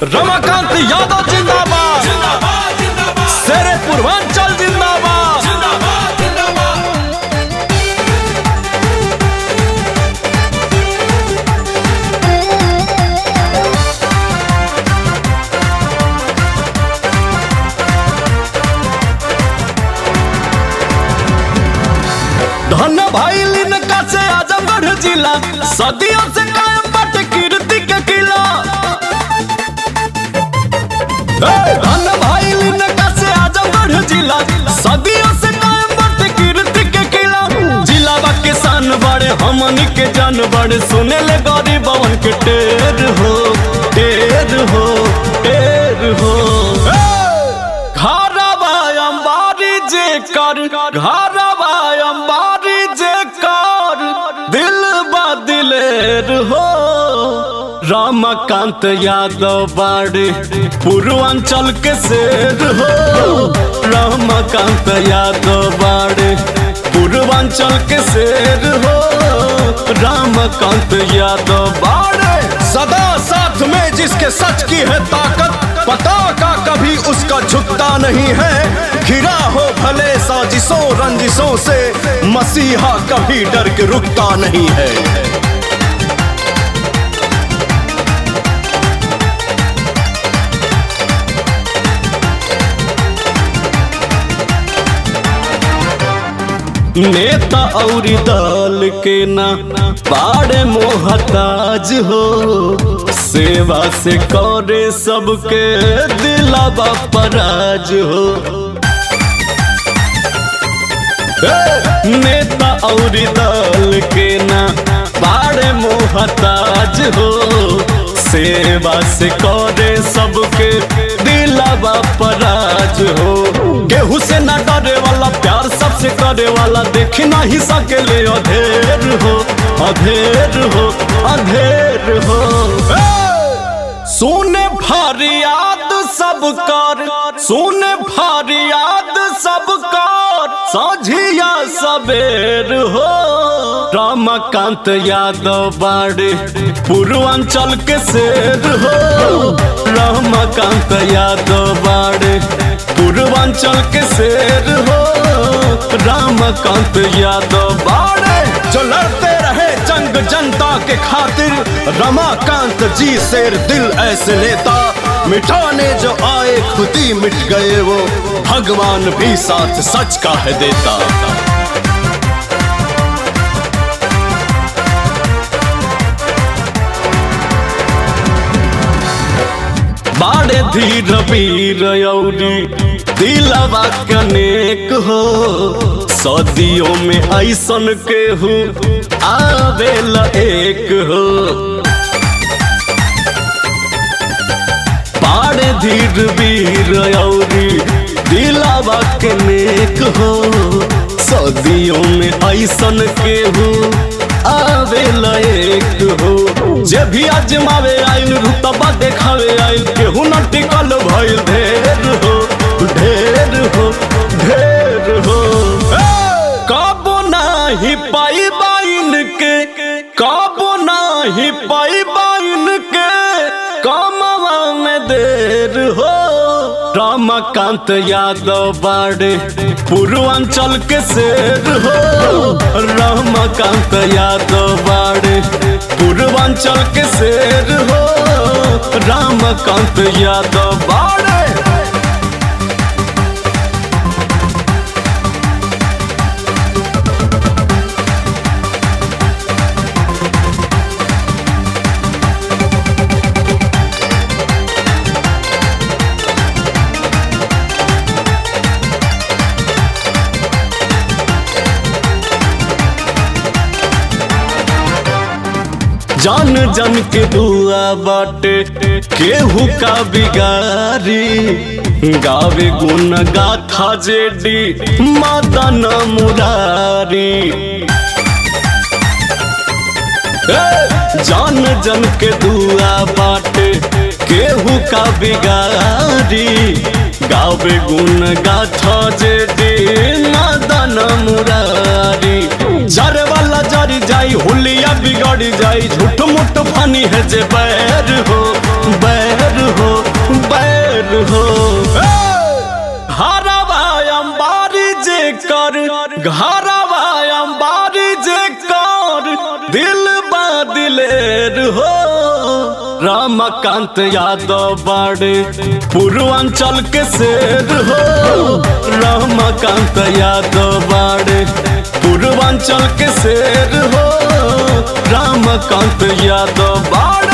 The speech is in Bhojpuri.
रमाकांत यादव जिंदाबाद शेरे पूर्वांचल जिंदाबाद धन भाई लिनका से आजमगढ़ जिला सदियों से कायम बाटे कीर्ति के किला ए, धन भाई लिनका से आजमगढ़ जिला सदियों से कायम बाटे कीर्ति के किला जिला बा किसान बड़े हमनी के जान बड़े सुने ले गरीबवन के टेर हो टेर हो टेर हो घरवा अंबारी जे कर घरवा अंबारी जे कर दिल बदिलेर हो रामकांत यादव बाड़े पूर्वांचल के शेर हो रामकांत यादव बाड़े पूर्वांचल के शेर हो रामकांत यादव बाड़े सदा साथ में जिसके सच की है ताकत पता का कभी उसका झुकता नहीं है घिरा हो भले साजिशों रंजिशों से मसीहा कभी डर के रुकता नहीं है नेता और दल के ना बाड़े मोहताज हो सेवा से करे सबके दिलावा पराज हो ए, नेता और दल के ना बाड़े मोहताज हो सेवा से करे सबके दिलावा पराज हो केहू से ना डरे वाला प्यार सबसे करे वाला देख नहीं सकेले अधेर हो अधेर हो अधेर हो सुने फरियाद सब कर सुने फरियाद सब कर साझिया सबेर हो रामकांत यादव बाड़े पूर्वांचल के शेर हो रामकांत यादव बाड़े पूर्वांचल के शेर हो रामकांत यादव बाड़े जो लड़ते रहे जंग जनता के खातिर रमाकांत जी शेर दिल ऐसे नेता मिटाने जो आए खुद ही मिट गए वो भगवान भी साथ सच का है देता बाड़े धीर वीर यौरी दिलवा कनेक हो सदियों में ऐसन केहू आवेल एक हो बाड़े धीर वीर यौरी दिलवा कनेक हो सदियों में ऐसन केहू आवेल एक हो जे भी आजमावे आइल रुतबा देखावे आइल केहू न टिकल भइल ढेर हो ढेर हो ढेर हो कबो नाही पाई बाइन के कबो नाही पाई बाइन के कमवा में देर हो रामकांत यादव बाड़े पूर्वांचल के शेर हो रामकांत यादव बाड़े पूर्वांचल के शेर हो रामकांत यादव बाड़े जान जन के दुआ बाटे केहू का बिगारी गावे गुण गाथा जेडी मदन मुरारी ए, जान जन के दुआ बाटे केहू का बिगारी गावे गुण गाथा जेडी मदन मुरारी जर वाला जरी जाई हुलिया बिगड़ जाई झूठ मुठ फनी है जे बैर हो बैर हो हो घरवा अंबारी जे कर घरवा अंबारी जे कर दिल बा दिलेर हो रामकांत यादव बाड़े पूर्वांचल के शेर हो रामकांत यादव बाड़े पूर्वांचल के शेर हो रामकांत यादव बाड़े